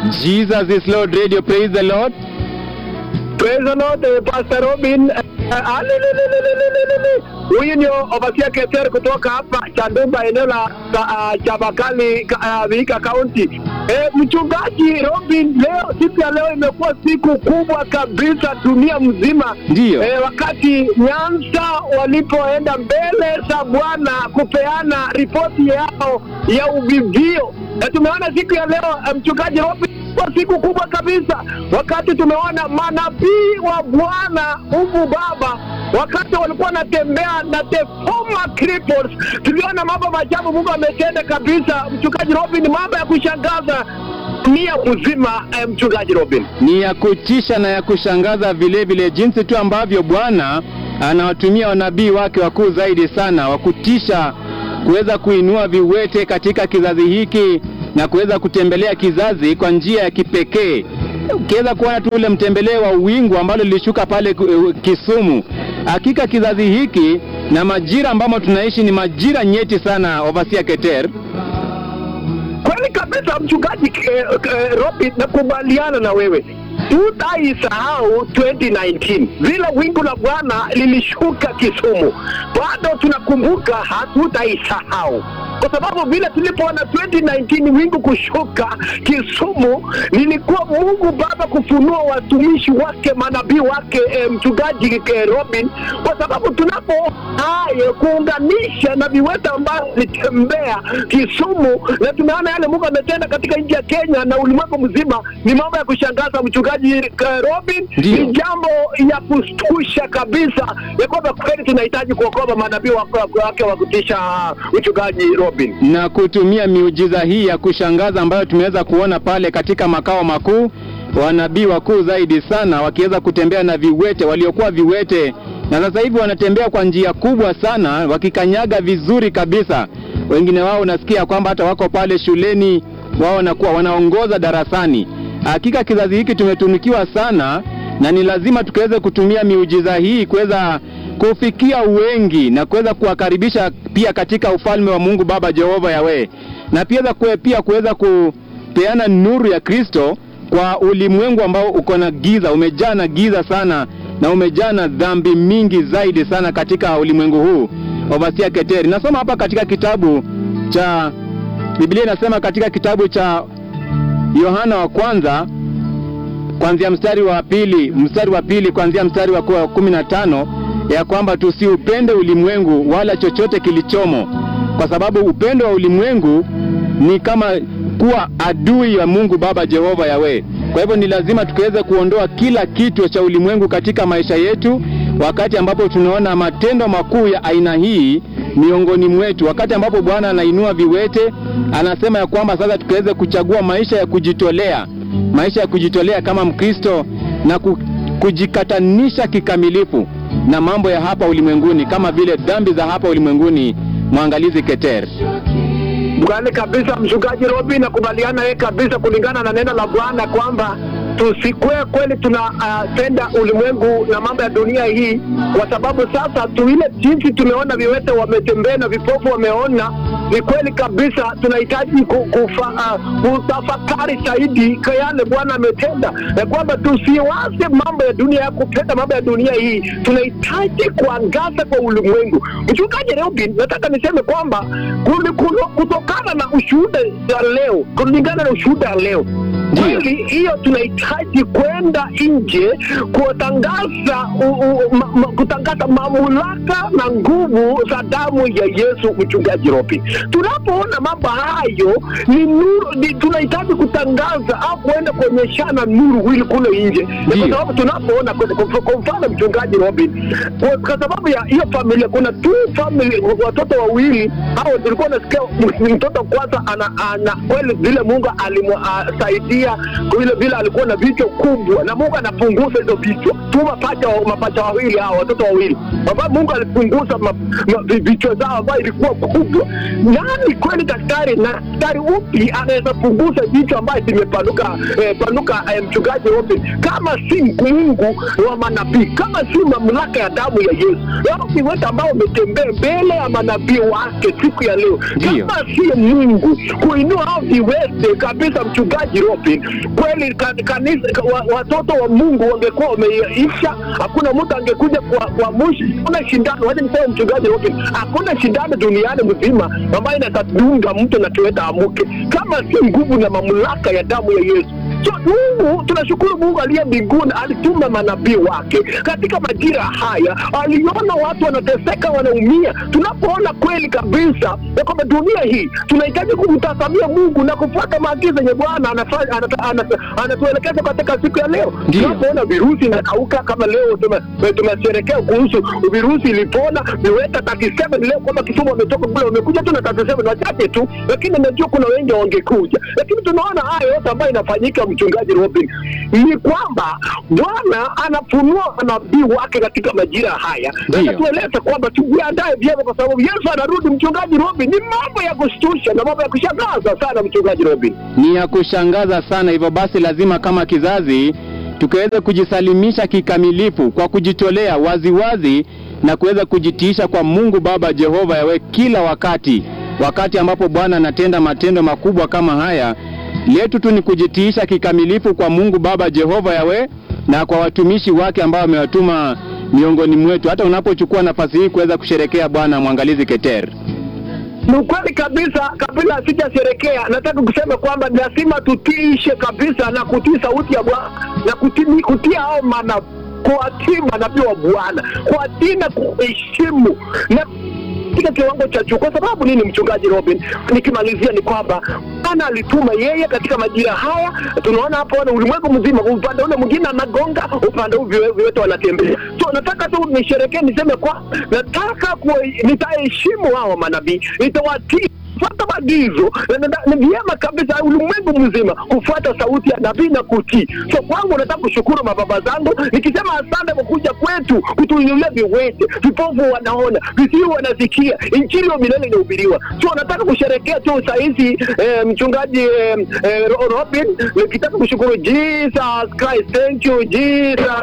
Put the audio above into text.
Jesus is Lord Radio. Praise the Lord. Praise the Lord, eh, Pastor Robin. Eh, ah, li- li- li- li- li- li- li- li- li. Huyu ni Obasia Keter kutoka hapa Chandumba, eneo la uh, Chabakali, ka- ah, Vihiga County. Eh, mchungaji Robin, leo siku ya leo imekuwa siku kubwa kabisa dunia mzima. Ndiyo. Eh, wakati Nyanza walipoenda mbele za Bwana kupeana ripoti yao ya uvivio, na tumeona siku ya leo eh, mchungaji Robin kwa siku kubwa kabisa, wakati tumeona manabii wa Bwana Mungu Baba wakati walikuwa wanatembea na the former cripples, tuliona mambo maajabu Mungu ametenda kabisa. Mchungaji Robin, mambo ya kushangaza dunia mzima. Eh, mchungaji Robin, Ni ya kutisha na ya kushangaza vile vile, jinsi tu ambavyo Bwana anawatumia wanabii wake wakuu zaidi sana wa kutisha kuweza kuinua viwete katika kizazi hiki na kuweza kutembelea kizazi kwa njia ya kipekee. Ukiweza kuona tu ule mtembelee wa wingu ambalo lilishuka pale eh, Kisumu, hakika kizazi hiki na majira ambamo tunaishi ni majira nyeti sana, Ovasia Keter. kweli kabisa mchungaji eh, eh, Robin, nakubaliana na wewe tutaisahau 2019 vile wingu la Bwana lilishuka Kisumu, bado tunakumbuka, hatutaisahau kwa sababu vile tulipoona 2019 wingu kushuka Kisumu, lilikuwa Mungu Baba kufunua watumishi wake manabii wake eh, mchungaji eh, Robin, kwa sababu tunapo haya kuunganisha na viwete ambao litembea Kisumu, na tumeona yale Mungu ametenda katika nchi ya Kenya na ulimwengu mzima, ni mambo ya kushangaza mchungaji eh, Robin, Ndiyo. ni jambo ya kustusha kabisa ya kwamba kweli tunahitaji kuokoa manabii wake wake wa kutisha, mchungaji Robin. na kutumia miujiza hii ya kushangaza ambayo tumeweza kuona pale katika makao makuu, wanabii wakuu zaidi sana wakiweza kutembea na viwete waliokuwa viwete, na sasa hivi wanatembea kwa njia kubwa sana, wakikanyaga vizuri kabisa. Wengine wao unasikia kwamba hata wako pale shuleni, wao wanakuwa wanaongoza darasani. Hakika kizazi hiki tumetunukiwa sana, na ni lazima tukaweze kutumia miujiza hii kuweza kufikia wengi na kuweza kuwakaribisha pia katika ufalme wa Mungu Baba Jehova Yawe, na pia za kue- pia kuweza kupeana nuru ya Kristo kwa ulimwengu ambao uko na giza, umejaa na giza sana na umejaa na dhambi mingi zaidi sana katika ulimwengu huu. Ovasia Keteri, nasoma hapa katika kitabu cha Biblia inasema katika kitabu cha Yohana wa kwanza kuanzia mstari wa pili mstari wa pili kuanzia mstari wa ku- kumi na tano ya kwamba tusiupende ulimwengu wala chochote kilichomo, kwa sababu upendo wa ulimwengu ni kama kuwa adui ya Mungu Baba Jehova Yawe. Kwa hivyo ni lazima tukaweze kuondoa kila kitu cha ulimwengu katika maisha yetu, wakati ambapo tunaona matendo makuu ya aina hii miongoni mwetu, wakati ambapo Bwana anainua viwete, anasema ya kwamba sasa tukaweze kuchagua maisha ya kujitolea maisha ya kujitolea kama Mkristo na ku, kujikatanisha kikamilifu na mambo ya hapa ulimwenguni kama vile dhambi za hapa ulimwenguni. Mwangalizi Keter. Kweli kabisa mchungaji Robi, nakubaliana yeye kabisa, kulingana na neno la Bwana kwamba tusikwe kweli tunapenda ulimwengu na mambo ya dunia hii, kwa sababu sasa tu ile jinsi tumeona viwete wametembea na vipofu wameona, ni kweli kabisa tunahitaji ku- kufa, uh, kutafakari zaidi kwa yale Bwana ametenda, na kwamba tusiwaze mambo ya dunia ya kupenda mambo ya dunia hii, tunahitaji kuangaza kwa ulimwengu. Mchungaji Robin, nataka niseme kwamba kuli- kulo- kutokana na ushuhuda ya leo, kulingana na ushuhuda ya leo Ndiyo. kweli hiyo tunahitaji kwenda nje kutangaza u- u- ma, ma, kutangaza mamlaka na nguvu za damu ya Yesu. Mchungaji Robi, tunapoona mambo hayo ni nuru, ni, tunahitaji kutangaza au kuenda kuonyeshana nuru hili kule nje, Ni kwa Ndiyo. sababu tunapoona kwa- kwa kwa mfano mchungaji Robin, kwa, kwa sababu ya hiyo familia, kuna tu family watoto wawili hao, tulikuwa nasikia m- mtoto kwanza ana, ana kweli vile Mungu alimsaidia vile vile alikuwa na vichwa kubwa, na Mungu anapunguza hizo vichwa tu mapacha wa- mapacha wawili hao watoto wawili ambao Mungu alipunguza ma, ma, vi- vichwa zao ambayo ilikuwa kubwa. Nani kweli daktari na daktari upi anaweza punguza vichwa ambayo zimepanuka eh, panuka eh, mchungaji Robin, kama si Mungu wa manabii, kama si mamlaka ya damu ya Yesu. Hao ni watu ambao wametembea mbele ya manabii wake siku ya leo, Ndiyo. kama si Mungu kuinua hao viwete kabisa, mchungaji Robin Robin, kweli ka- kanisa, ka- wa- watoto wa Mungu wangekuwa wameisha, hakuna mtu angekuja kwa kwa mushi. Hakuna shindano, wacha niseme mchungaji Robin, hakuna shindano duniani mzima ambayo inatadunga mtu na tuweta amuke kama si nguvu na mamlaka ya damu ya Yesu. So Mungu, tunashukuru Mungu aliye mbinguni alituma manabii wake katika majira haya, aliona watu wanateseka, wanaumia. Tunapoona kweli kabisa ya kwamba dunia hii tunahitaji kumtazamia Mungu na kufuata maagizo yenye Bwana anafanya- anata- anata- anatuelekeza katika siku ya leo. Ndiyo. Tunapoona virusi inakauka kama leo tume- tumesherekea kuhusu virusi ilipona, viweta 37 leo kwamba Kisumu wametoka kule, wamekuja tu na 37 wachache tu, lakini najua kuna wengi wangekuja, lakini tunaona haya yote ambayo inafanyika, mchungaji Robin, ni kwamba Bwana anafunua manabii wake katika majira haya, na Ndiyo. anatueleza kwamba tujiandae vyema, kwa sababu Yesu anarudi. Mchungaji Robin, ni mambo ya kushtusha na mambo ya kushangaza sana, mchungaji Robin. ni ya kushangaza sana. Hivyo basi, lazima kama kizazi tukaweze kujisalimisha kikamilifu kwa kujitolea waziwazi na kuweza kujitiisha kwa Mungu Baba Jehova Yawe kila wakati, wakati ambapo Bwana anatenda matendo makubwa kama haya. Letu tu ni kujitiisha kikamilifu kwa Mungu Baba Jehova Yawe na kwa watumishi wake ambao amewatuma miongoni mwetu, hata unapochukua nafasi hii kuweza kusherekea Bwana mwangalizi Keter. Ni ukweli kabisa. Kabla sijasherekea, nataka kusema kwamba lazima tutiishe kabisa na kutii sauti ya Bwana na kutii kutia hao mana kuwatii manabii wa Bwana, kuwatii na kuheshimu na katika kiwango cha juu. Kwa sababu nini, mchungaji Robin? Nikimalizia ni kwamba Bwana alituma yeye katika majira haya. Tunaona hapo na ulimwengu mzima, upande ule mwingine anagonga, upande huu viwe- viwete wanatembea. So nataka tu nisherekee, niseme kwa nataka kuwa, nitaheshimu hao manabii, nitawatii fuata maagizo na- na- na- ni vyema kabisa ulimwengu mzima kufuata sauti ya nabii na kutii. So kwangu nataka kushukuru mababa zangu nikisema asante kwa kuja kwetu kutuinulia viwete, vipofu wanaona, visiwi wanasikia, injili ya milele inahubiriwa. So nataka kusherekea tu sahizi eh, mchungaji eh, eh, Ro- Robin, nikitaka kushukuru Jesus Christ, thank you Jesus